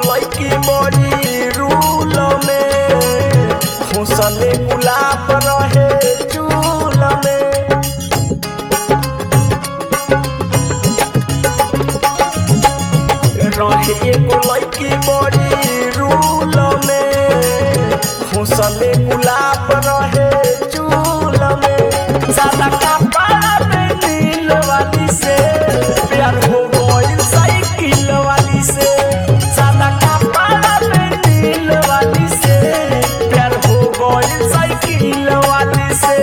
लड़की बड़ी रूल में हुसने गुलाब रहे चूल में रहे एगो लड़की बड़ी रूल में हुसने गुलाब रहे चूल में सादा कपड़ा में नील वाली से प्यार हो गइल साइकिल वाली से सादा कपड़ा में नील वाली से प्यार हो गइल साइकिल वाली से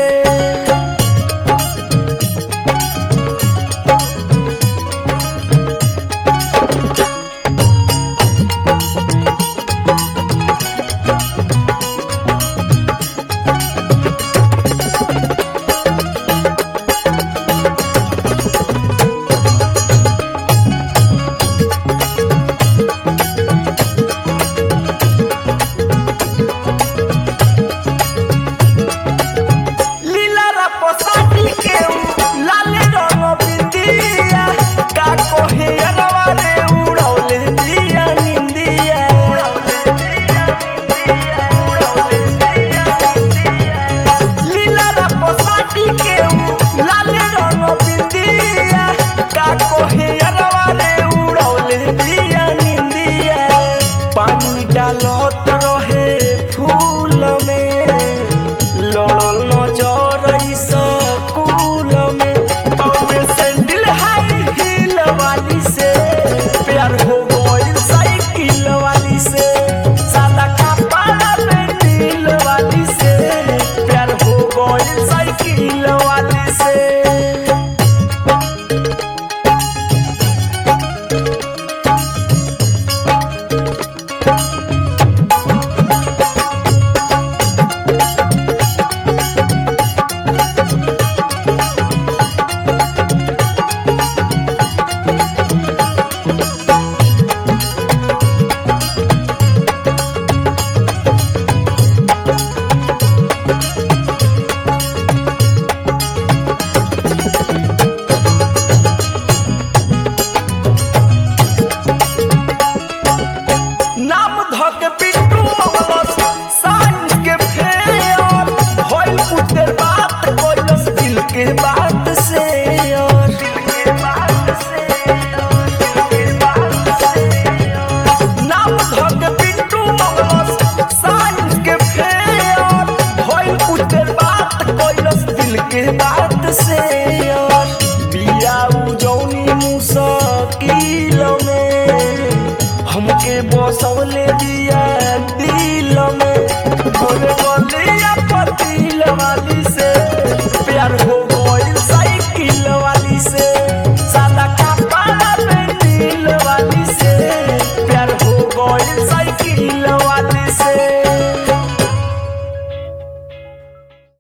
लीला रा पोसाटी के लाल रंग बिंदिया का कोहे अरवा रे उड़ौले दिया निंदिया लीला रा पोसाटी के लाल रंग बिंदिया का कोहे अरवा रे उड़ौले दिया निंदिया पानी डालत रहे फूल में लड़ल नजर स्कूल में कौवे सैंडल हाई हील वाली से प्यार हो गइल साइकिल वाली से सादा कपड़ा में नील वाली से प्यार हो गइल साइकिल वाली से नाम धक पिट्टू मगल